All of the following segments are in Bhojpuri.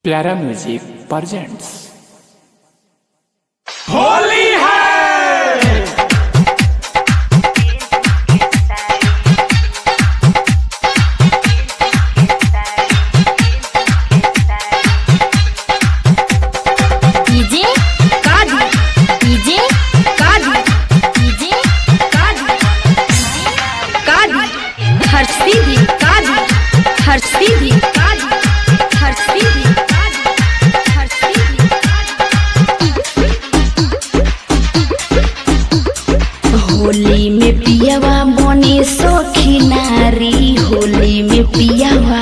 प्यारा म्यूजिक प्रेजेंट्स होली है डीजे कादी डीजे कादी डीजे कादी कादी हर्षी भी कादी हर्षी भी कादी हर्षी भी कादी हर्षी भी होली में पियावा बने सखी नारी होली में पियावा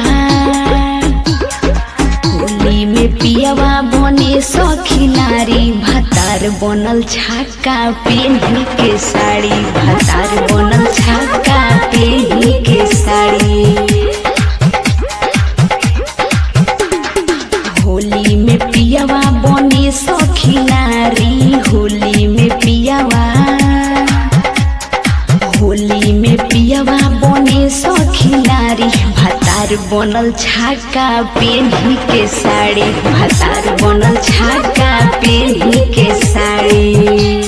होली में पियावा बने सखी नारी भातार बनल छाका पेन्ही के साड़ी भातार बनल छाका पेन्ही के साड़ी होली में पियावा बने सखी नारी होली में पियावा होली में पियावा बने सखी नारी भातार बनल छाका पेन्ही के साड़ी भातार बनल छाका पेन्ही के साड़ी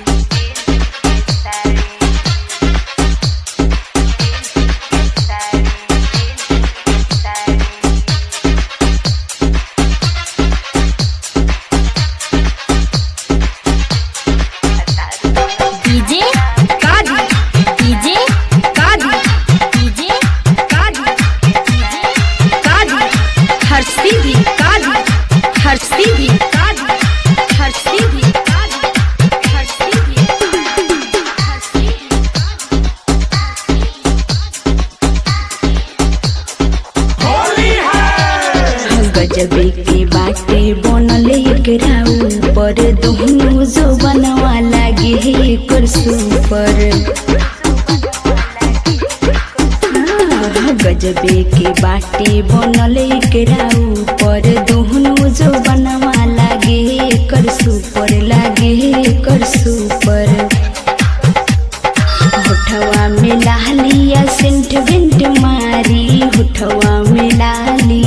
डीजे कादी डीजे कादी डीजे कादी डीजे कादी हर्षी भी कादी हर्षी भी कादी हर्षी भी कादी हर्षी भी हर्षी होली है गजबे के बाटे बनल एकरा ऊपर दुहनु जो बनवा लागे है एकर सुपर हाँ, गजबे के बाटे बनल एकरा ऊपर दुहनु जो बनवा लागे है एकर सुपर लागे है एकर सुपर होठवा में लालिया सेंट बेंट मारी होठवा में लाली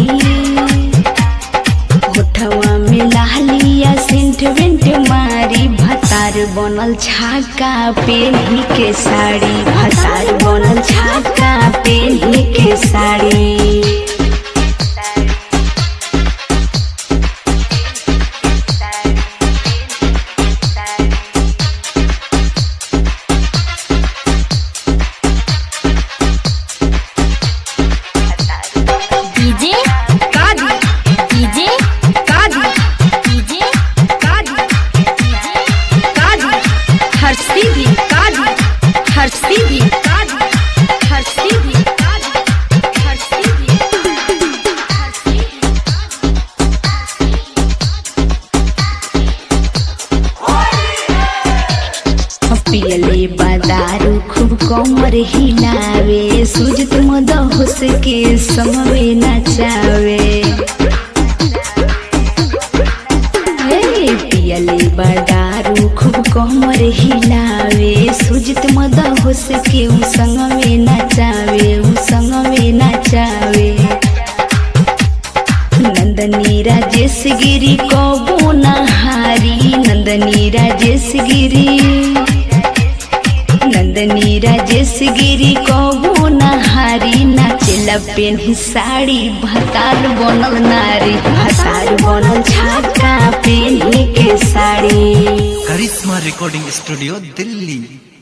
होठवा में लालिया सेंट बेंट मारी भतार बनल छाका पेन्ही के साड़ी भतार बनल छाका पेन्ही के साड़ी डीजे कादी डीजे कादी डीजे कादी डीजे कादी हर्षी भी कादी हर्षी भी कादी हर्षी भी कादी हर्षी भी हर्षी पियले बादारू खूब कमर हिलावे सुजत मदहोस के समवे नचावे हे पियले बादारू खूब कमर हिलावे सुजत मदहोस के उ संगवे नचावे उ संगवे नचावे नंदनी राजेश गिरी कबो नहारी नंदनी राजेश गिरी नंदनी राजेश गिरी कबो नहारी नाचेला पेन्ही साड़ी भतार बनल नारी भतार बनल छाका पेन्ही के साड़ी करिश्मा रिकॉर्डिंग स्टूडियो दिल्ली